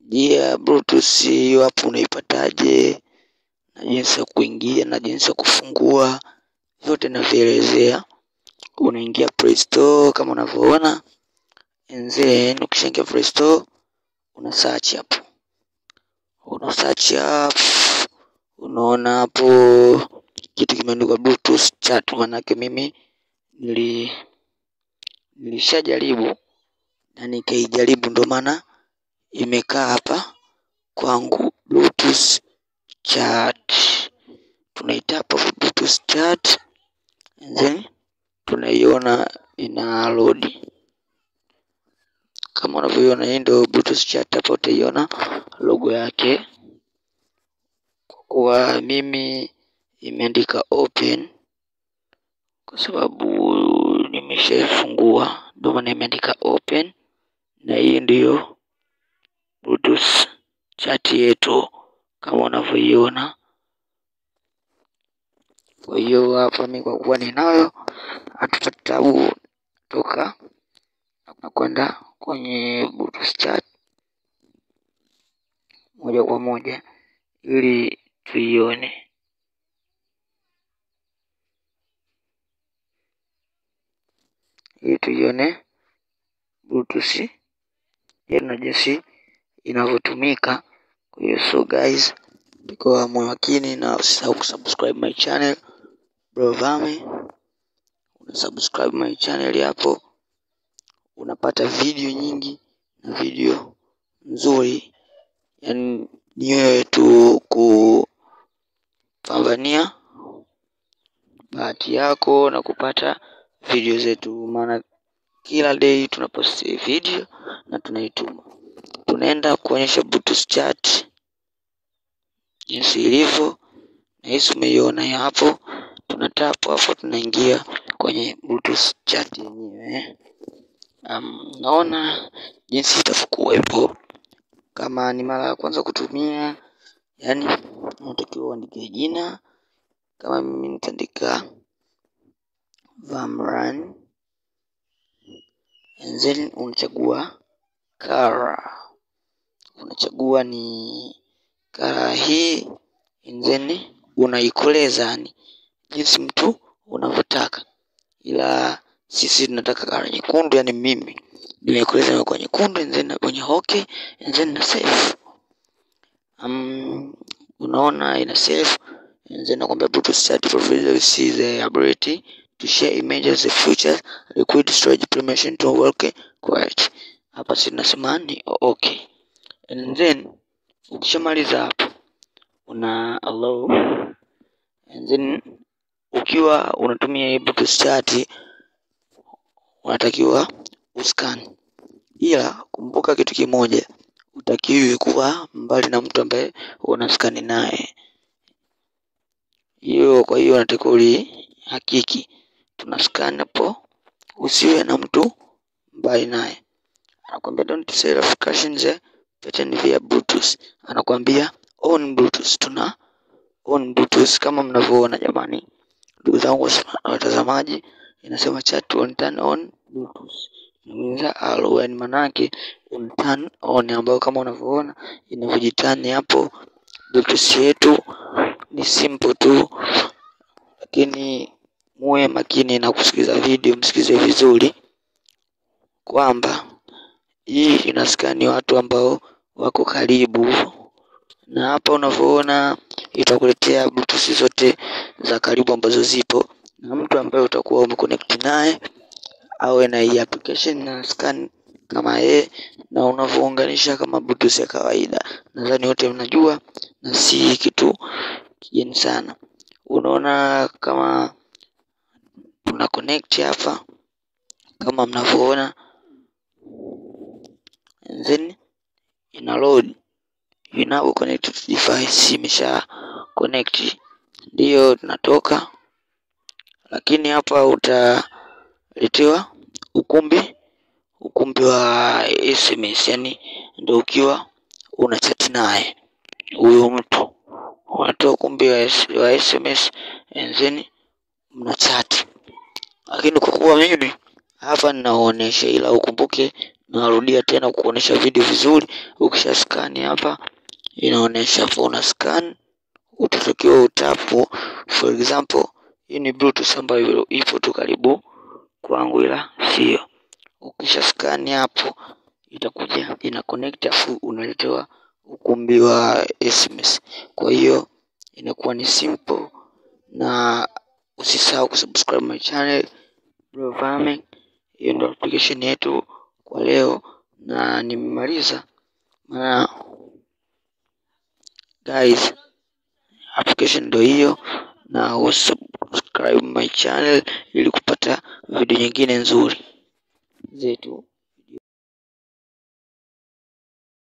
ya bluetooth hiyo hapo unaipataje na jinsi ya kuingia na jinsi ya kufungua vyote navielezea. Unaingia Play Store kama unavyoona, and then ukishaingia Play Store una search hapo, una search hapo, unaona hapo kitu kimeandikwa Bluetooth chat. Manake mimi nili nilishajaribu na nikaijaribu, ndio maana imekaa hapa kwangu Bluetooth chat. Tunaitapa Bluetooth chat and then tunaiona ina load kama unavyoiona, hii ndio Bluetooth chat. Hapa utaiona logo yake, kwa kuwa mimi imeandika open kwa sababu nimeshaifungua, ndio maana imeandika open, na hii ndiyo Bluetooth chat yetu kama unavyoiona. Kwa hiyo hapa mimi kwa kuwa ninayo, hatupati tabu toka na kwenda kwenye Bluetooth chat moja kwa moja ili tuione. Ili tuione Bluetooth yetu na jinsi inavyotumika. Kwa hiyo so guys, kwa moyo makini na usisahau kusubscribe my channel Bro Vame, una subscribe my channel hapo, unapata video nyingi na video nzuri, yani ni wewe tu kupambania bahati yako na kupata video zetu, maana kila day tunaposti video na tunaituma. Tunaenda kuonyesha Bluetooth chat jinsi ilivyo, na hisi umeiona ya hapo. Tunatap hapo, tunaingia kwenye Bluetooth chat yenyewe. Um, naona jinsi itavyokuwepo kama ni mara ya kwanza kutumia, yani unatakiwa uandike jina. Kama mimi nitaandika Vamran and then unachagua color, unachagua ni color hii and then unaikoleza, yani jinsi mtu unavyotaka, ila sisi tunataka color nyekundu, yani mimi nimeikoleza kwa nyekundu and then kwenye okay and then na save. Um, unaona ina save and then nakwambia Bluetooth chat provider see the ability to share images the future liquid storage permission to work quiet. Hapa si tunasema ni okay, and then ukishamaliza hapo una allow and then ukiwa unatumia hii Bluetooth chat unatakiwa uscan, ila kumbuka kitu kimoja, utakiwi kuwa mbali na mtu ambaye unaskani naye hiyo. Kwa hiyo unatakiwa ulihakiki tuna scan hapo, usiwe na mtu mbali naye. Anakwambia don't sell applications the pattern via Bluetooth, anakwambia on Bluetooth. Tuna on Bluetooth kama mnavyoona jamani, ndugu zangu watazamaji, inasema chat on turn on Bluetooth inaweza alo, yani manake on turn on, ambayo kama unavyoona inavyojitani hapo. Bluetooth yetu ni simple tu, lakini muwe makini na kusikiza video, msikize vizuri kwamba hii inaskani watu ambao wako karibu na hapa. Unavyoona itakuletea Bluetooth zote za karibu ambazo zipo, na mtu ambaye utakuwa umeconnect naye awe na hii application na scan kama yeye, na unavyounganisha kama Bluetooth ya kawaida. Nadhani wote mnajua na si kitu kigeni sana. Unaona kama tuna connect hapa kama mnavyoona, and then ina load inapo connect to device, imesha connect, ndiyo tunatoka. Lakini hapa utaletewa ukumbi ukumbi wa SMS, yani ndio ukiwa una chat naye huyo mtu, unatoa ukumbi wa, wa SMS and then mna chat lakini kwa kuwa mimi hapa ninaonyesha, ila ukumbuke narudia tena kuonesha video vizuri. Ukisha scan hapa, inaonesha hapo una scan, utatakiwa utapu. For example, hii ni bluetooth ambayo ipo tu karibu kwangu, ila sio. Ukisha scan hapo, itakuja ina connect, afu unaletewa ukumbi wa SMS. Kwa hiyo inakuwa ni simple, na usisahau kusubscribe my channel Bro Farming. Hiyo ndio application yetu kwa leo, na nimemaliza. Maana guys, application ndio hiyo, na usubscribe my channel ili kupata video nyingine nzuri zetu.